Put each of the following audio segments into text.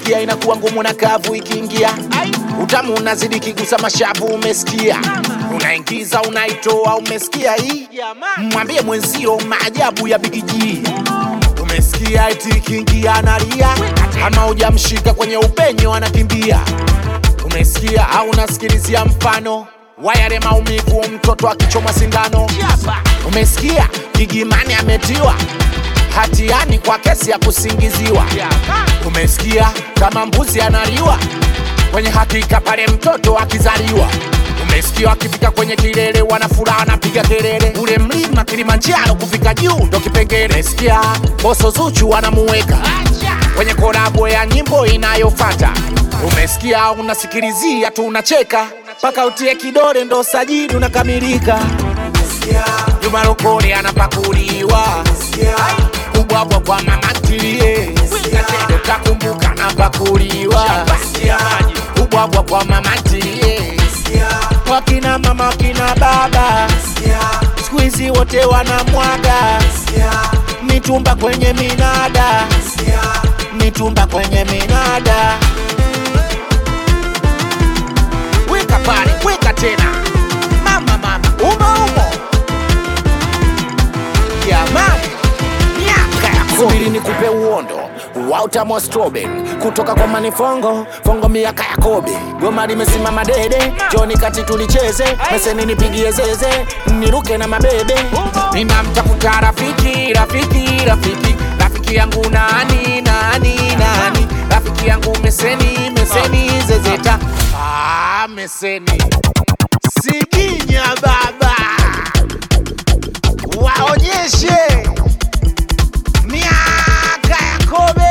umesikia inakuwa ngumu na kavu ikiingia utamu unazidi kigusa mashavu umesikia unaingiza unaitoa umesikia hii mwambie mwenzio maajabu ya bigiji umesikia eti ikiingia analia ama hujamshika kwenye upenyo anakimbia umesikia au unasikilizia mfano wa yale maumivu mtoto akichomwa sindano umesikia gigimani ametiwa hatiani kwa kesi ya kusingiziwa umesikia kama mbuzi analiwa kwenye hakika pale mtoto akizaliwa umesikia akifika kwenye kilele wanafuraha wanapiga kelele ule mlima kilimanjaro kufika juu ndo kipengele umesikia boso zuchu wanamuweka kwenye korabo ya nyimbo inayofata umesikia unasikilizia tu unacheka mpaka utie kidole ndo sajili unakamilika Juma Lokole anapakuliwa kubwabwa kwa mama ntilie utakumbuka napakuliwa kubwabwa kwa mama ntilie wakina mama wakina baba siku hizi wote wanamwaga mitumba kwenye minada mitumba kwenye minada weka pale weka tena mama mama umo umo jamani miaka ya subiri nikupe uondo wa utamu wa strawberry kutoka kwa manifongo fongo miaka ya kobe goma limesimama dede joni kati tulicheze meseni nipigie zeze niruke na mabebe ninamtafuta rafiki rafiki rafiki rafiki yangu nani nani nani rafiki yangu meseni meseni zezeta ah, meseni siginya baba waonyeshe miaka ya kobe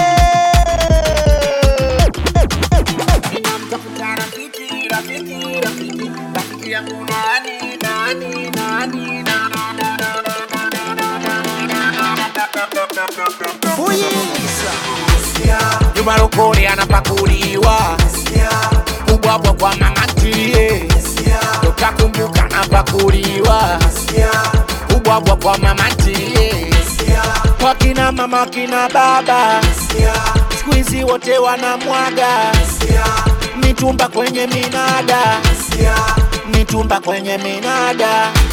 Ninamtafuta rafiki, rafiki, rafiki, rafiki yangu nani, nani, nani, na, na, na, na, na, na, na, na, na. Fuyiza. Juma Lokole anapakuliwa kubwabwa kwa mama ntilie utakumbuka napakuliwa kubwabwa kwa mama ntilie wakina mama wakina baba siku hizi wote wanamwaga mitumba kwenye minada mitumba kwenye minada